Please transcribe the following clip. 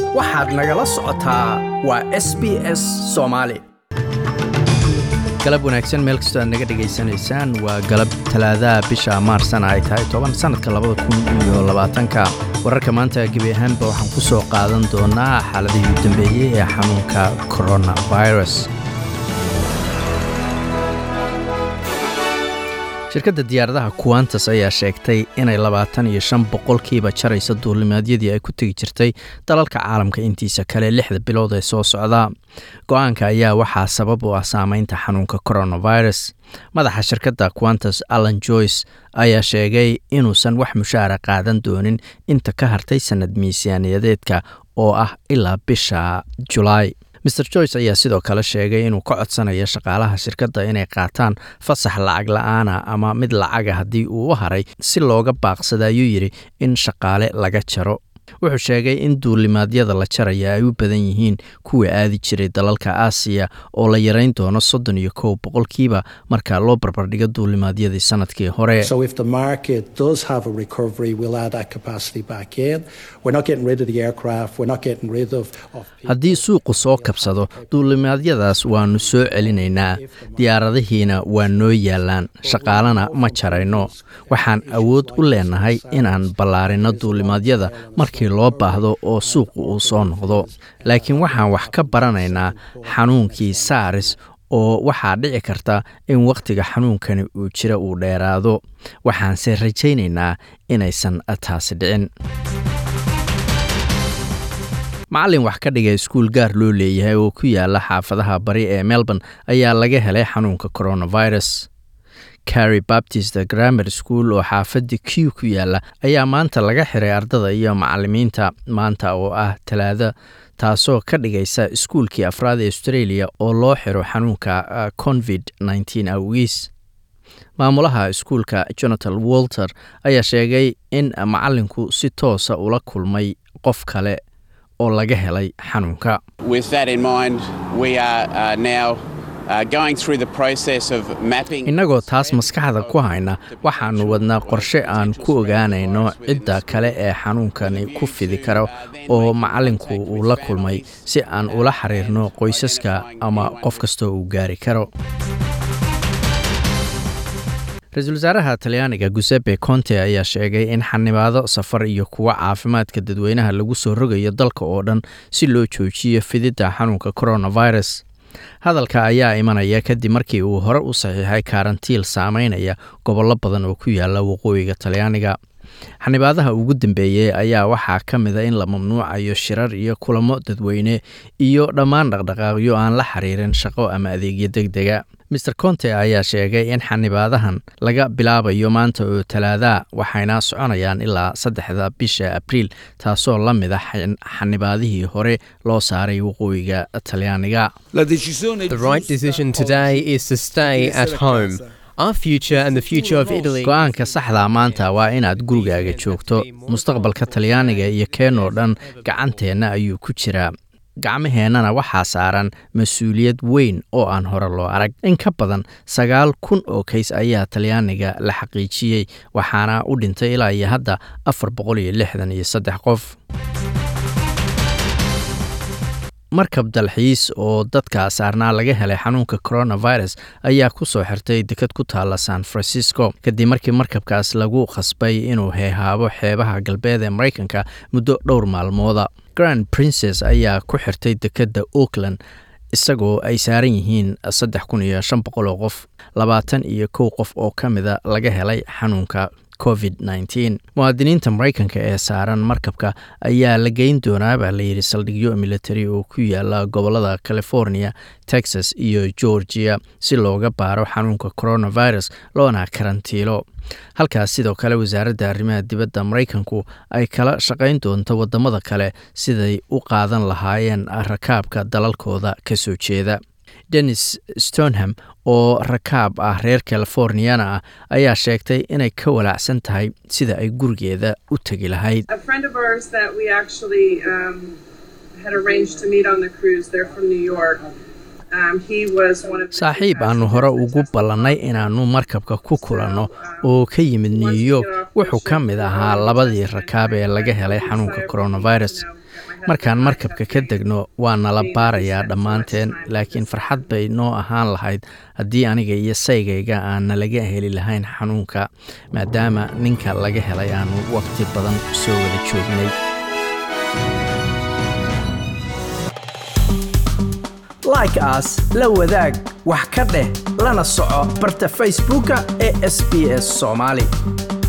waxaad nagala socotaa waa s b s soomaali galab wanaagsan meel kastoo aad naga dhegaysanaysaan waa galab talaadaha bisha maarsana ay tahay toban sannadka labada kun iyo labaatanka wararka maanta gebi ahaanba waxaan ku soo qaadan doonaa xaaladihii u dambeeyey ee xanuunka coronavirus shirkadda diyaaradaha kuwantas ayaa sheegtay inay labaatan iyo shan boqolkiiba jaraysa duulimaadyadii ay ku tegi jirtay dalalka caalamka intiisa kale lixda bilood ee soo socda go-aanka ayaa waxaa sabab u ah saameynta xanuunka coronavirus madaxa shirkadda quantas allan joyce ayaa sheegay inuusan wax mushaara qaadan doonin inta ka hartay sannad miisaaniyadeedka oo ah ilaa bisha julaay mer joyce ayaa sidoo kale sheegay inuu ka codsanayo shaqaalaha shirkadda inay qaataan fasax lacag la-aana ama mid lacaga haddii uu u haray si looga baaqsada ayuu yidhi in shaqaale laga jaro wuxuu sheegay in duulimaadyada la jaraya ay u badan yihiin kuwa aadi jiray dalalka aasiya oo la yarayn doono soddon iyo kow boqolkiiba marka loo barbardhigo duulimaadyadii sanadkii hore haddii suuqu soo kabsado duulimaadyadaas waannu soo celinaynaa diyaaradihiina waa noo yaallaan shaqaalana ma jarayno waxaan awood u leenahay inaan ballaarinno duulimaadyada markii loo baahdo oo suuqu uu soo noqdo laakiin waxaan wax ka baranaynaa xanuunkii saaris oo waxaa dhici karta in wakhtiga xanuunkani uu jira uu dheeraado waxaanse rajaynaynaa inaysan taasi dhicin macallin wax ka dhiga iskuul gaar loo leeyahay oo ku yaala xaafadaha bari ee melbourne ayaa laga helay xanuunka coronavirus carry baptist grammar school oo xaafadda q ku yaala ayaa maanta laga xiray ardada iyo macalimiinta maanta oo ah talaado taasoo ka dhigaysa iskuulkii afraad ee australia oo loo xiro xanuunka covid nteen awgiis maamulaha iskuulka jonathan walter ayaa sheegay in macalinku si toosa ula kulmay qof kale oo laga helay xanuunka innagoo taas maskaxda ku hayna waxaannu wadnaa qorshe aan ku ogaanayno cidda kale ee xanuunkani ku fidi kara oo macallinku uu la kulmay si aan ula xiriirno qoysaska ama qof kastoo uu gaari karo ra-iisul wasaaraha talyaaniga guseppe conte ayaa sheegay in xanibaado safar iyo kuwo caafimaadka dadweynaha lagu soo rogayo dalka oo dhan si loo joojiyo fididda xanuunka coronavirus hadalka ayaa imanaya kadib markii uu hore u saxiixay karantiil saameynaya gobollo badan oo ku yaala waqooyiga talyaaniga xanibaadaha ugu dambeeyey ayaa waxaa ka mida in la mamnuucayo shirar iyo kulamo dadweyne iyo dhammaan dhaqdhaqaaqyo aan la xiriirin shaqo ama adeegyo deg dega mer conte ayaa sheegay in xanibaadahan laga bilaabayo maanta oo talaadaha waxayna soconayaan ilaa saddexda bisha abriil taasoo la mid a xanibaadihii hore loo saaray waqooyiga talyaaniga go-aanka saxdaa maanta waa inaad gurigaaga joogto mustaqbalka talyaaniga iyo keenoo dhan gacanteenna ayuu ku jiraa gacmaheennana waxaa saaran mas-uuliyad weyn oo aan hore loo arag in ka badan sagaal kun oo kays ayaa talyaaniga la xaqiijiyey waxaana u dhintay ilaa iyo hadda afar boqol iyo lixdan iyo saddex qof markab dalxiis oo dadka saarnaa laga helay xanuunka coronavirus ayaa ku soo xirtay dekad ku taalla san francisco kadib markii markabkaas lagu khasbay inuu heehaabo xeebaha galbeed ee maraykanka muddo dhowr maalmooda grand princes ayaa ku xirtay dekedda auckland isagoo ay saaran yihiin saddex kun iyo shan boqol oo qof labaatan iyo kow qof oo ka mida laga helay xanuunka covid nteen muwaadiniinta maraykanka ee saaran markabka ayaa la geyn doonaa baa layidhi saldhigyo military oo ku yaala gobolada california texas iyo georgia si looga baaro xanuunka coronavirus loona karantiilo halkaas sidoo kale wasaaradda arrimaha dibadda maraykanku ay kala shaqayn doonto wadamada kale siday u qaadan lahaayeen rakaabka dalalkooda ka soo jeeda dennis stonham oo rakaab ah reer californiyana ah ayaa sheegtay inay ka walaacsan tahay sida ay gurigeeda u tegi lahayd saaxiib aannu hore ugu ballannay inaannu markabka ku kulanno oo ka yimid new york wuxuu ka mid ahaa labadii rakaab ee laga helay xanuunka coronavirus markaan markabka ka degno waa nala baarayaa dhammaanteen laakiin farxad bay noo ahaan lahayd haddii aniga iyo saygayga aan nalaga heli lahayn xanuunka maadaama ninka laga helay aanu waqti badan soo wada joognay like aas la wadaag wax ka dheh lana soco barta facebooka ee sb s soomaali